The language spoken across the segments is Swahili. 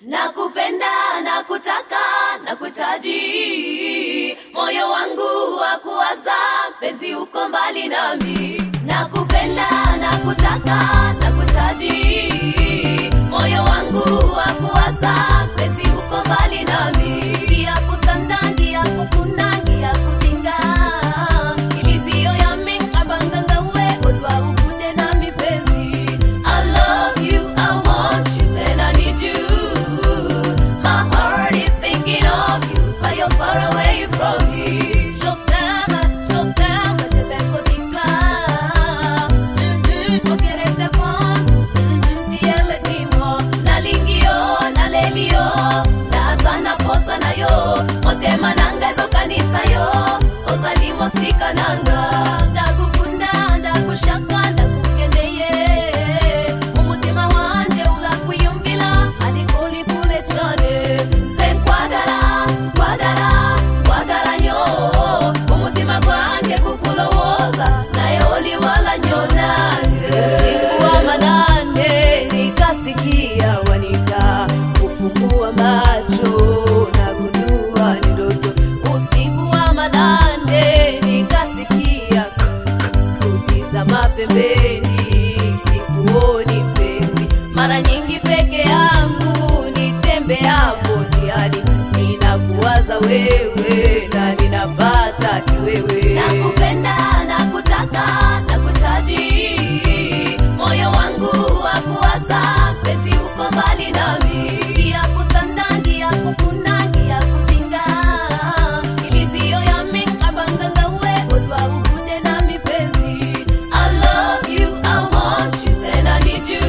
nakupenda nakutaka nakuhitaji moyo wangu wa kuwaza penzi uko mbali nami nakupenda nakutaka nakuhitaji moyo wangu wa kuwaza penzi uko mbali nami ngia kutanda ngia kufuna ngia kutinga ilizio yami cabangangawe odwa ukude nami penzi I love you, I want you, and I need you. My heart is thinking of you, but you're far away from me. Je t'aime, je t'aime, je vais faut t'iclare. Mm-mm, ok, reste pense. Mm-mm, tiele timo. Nalingio, nalelio, nazana posa na yo. Motema nanga ezo kanisa yo. Ozalimo sika nanga. Ndagukunda, ndakushaka, ndakukendeye. Umutima wanje urakwiyumvira, ariko uri kure cane. Nze nkwagara, nkwagara, nkwagara nyo. Umutima gwanjye kukulowoza, naye oli wala nyo nange. Usiku wa manane nikasikia wanita, kufungua macho na gundua ni ndoto. Usiku wa manane nikasikia kutizama pembeni, sikuoni mpenzi. Mara nyingi peke yangu nitembeapo njiani, ninakuwaza wewe na ninapata kiwewe. nakupenda nakutaka nakuhitaji moyo wangu wa kuwaza penzi uko mbali nami ngia kutanda ngia kufuna ngia kutinga ilizio yami cabangangawe odwa ukude nami penzi I love you, I want you, and I need you.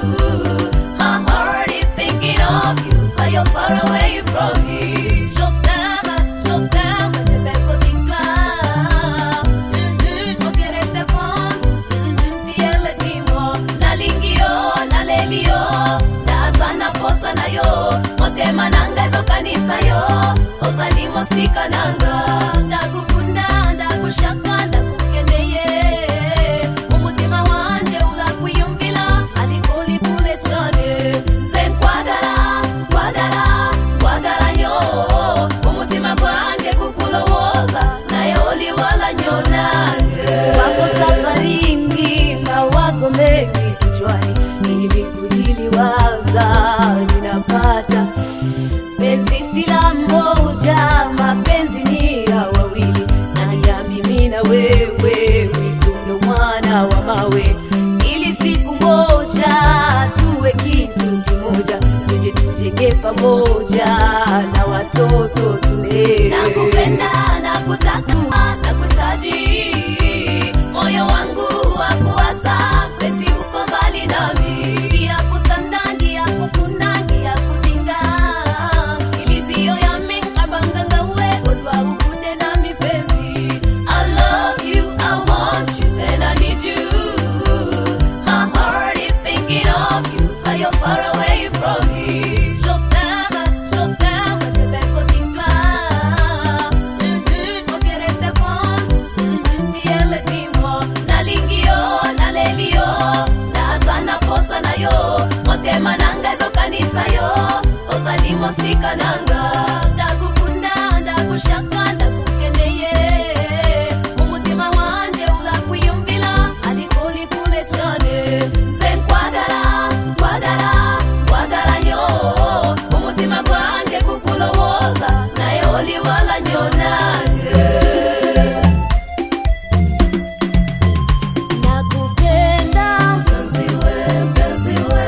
My heart is thinking of you, but you're far away from me. Je t'aime, je t'aime, je vais faut t'iclare. Mm-mm, ok, reste pense. Mm-mm, tiele timo. Nalingio, nalelio, ndazana posa na yo. Motema nanga ezo kanisa yo. Ozalimo sika nanga. Ndagukunda, ndakushaka, ndakukendeye. Umutima wanje urakwiyumvira, ariko uri kure cane. Nze nkwagara, nkwagara, nkwagara nyo. Umutima gwanjye kukulowoza, naye oli wala nyo nange. Wako safarini, mawazo mengi kichwani, ili kujiliwaza ninapata penzi si la mmoja, mapenzi ni ya wawili, na ya mimi na wewe, witunge mwana wa mawe, ili siku moja tuwe kitu kimoja, tuje tujenge pamoja na watoto tulee. nakupenda nakutaka nakuhitaji moyo wangu wa kuwaza penzi uko mbali nami ngia kutanda ngia kufuna ngia kutinga ilizio yami cabangangawe odwa ukude nami penzi I love you, I want you, and I need you. My heart is thinking of you, but you're far away from me. Je t'aime, je t'aime, je vais faut t'iclare. Mm-mm, ok, reste pense. Mm-mm, tiele timo. Nalingio, nalelio, ndazana posa na yo. Motema nanga ezo kanisa yo. Ozalimo sika nanga. Ndagukunda, ndakushaka, ndakukendeye. Umutima wanje urakwiyumvira, ariko uri kure cane. Nze nkwagara, nkwagara, nkwagara nyo. Umutima gwanjye kukulowoza, naye oli wala nyo nange. Nakupenda Mpenzi we, mpenzi we,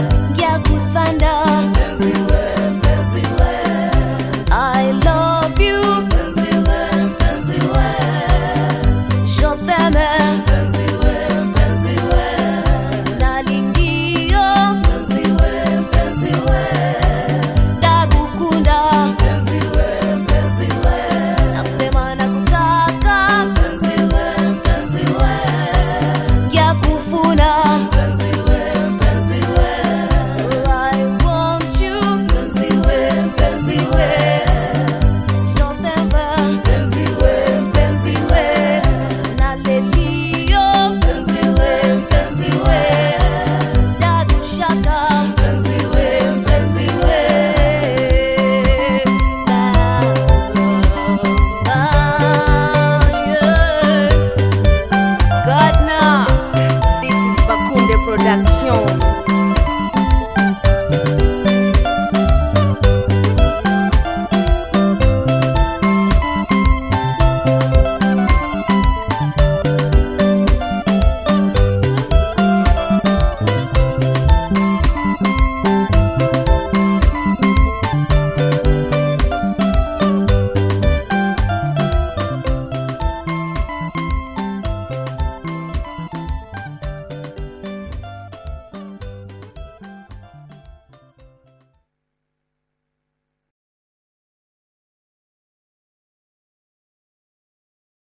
ngyakuthanda mpenzi we, mpenzi we. I love you Production.